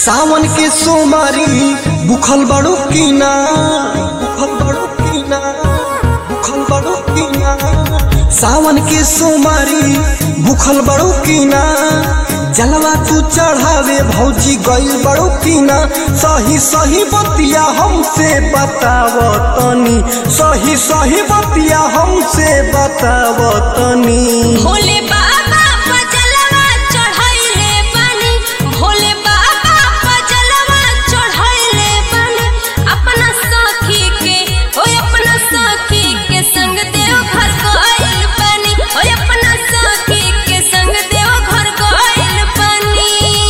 सावन के सोमारी बुखल बड़ो कीना बुखल बड़ो कीना बुखल बड़ो कीना सावन के सोमारी बुखल बड़ो कीना जलवा तू चढ़ावे भौजी गई बड़ो कीना सही सही बतिया हमसे बताव तनी सही सही बतिया हमसे बताव तनी भोले बाबा पजलवा चढ़ाइले बानी भोले बाबा पजलवा चढ़ाइले बानी अपना सखी के ओ अपना सखी के संग देव घर गइल बानी ओ अपना सखी के संग देव घर गइल बानी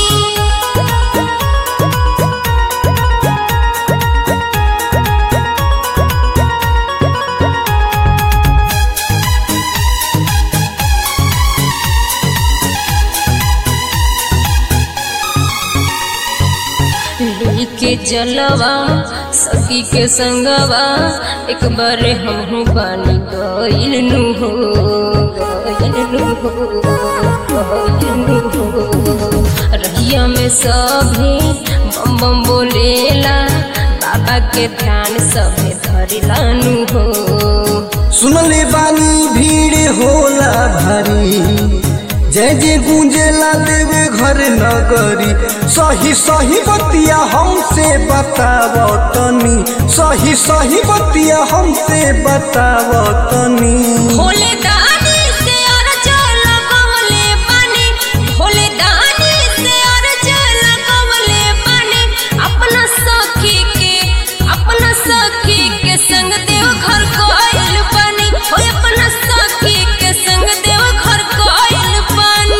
के जलवा सखी के संगवा एक बार हम बानी गइल नु हो गइल नु हो गइल नु हो रहिया में सभे बम बम बोलेला बाबा के ध्यान सभे धरिला नु हो सुनले बानी भीड़ होला भारी जय जय गूंजेला देवे घर नगरी सही सही बतिया हमसे बताव तनी सही सही बतिया हमसे बताव तनी भोले दानी से अर्ज लगवले बानी भोले दानी से अर्ज लगवले बानी अपना सखी के अपना सखी के संग देव घर गइल बानी ओ अपना सखी के संग देव घर गइल बानी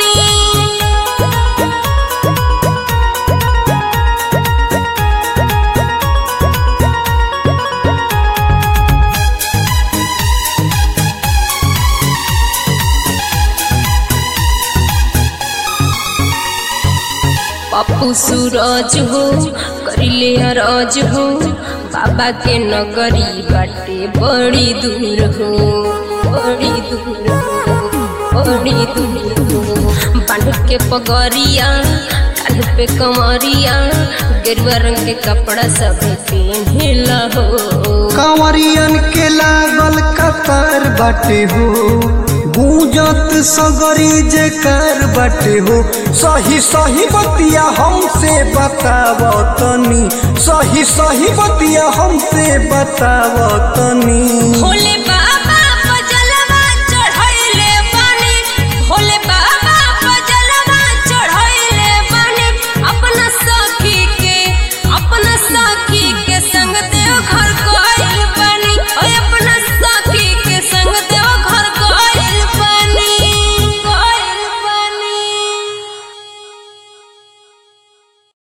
पप्पू सूरज हो करिले अरज हो बाबा के नगरी बाटे बड़ी दूर हो बड़ी दूर हो बड़ी दूर हो बांध के पगरिया कान पे कमरिया गेरुआ रंग के कपड़ा सब पहनेला हो कांवरियन के लागल कतार बाटे हो गूंजत सगरी जेकर बाटे हो सही सही बतिया हमसे बताव तनी सही सही बतिया हमसे बताव तनी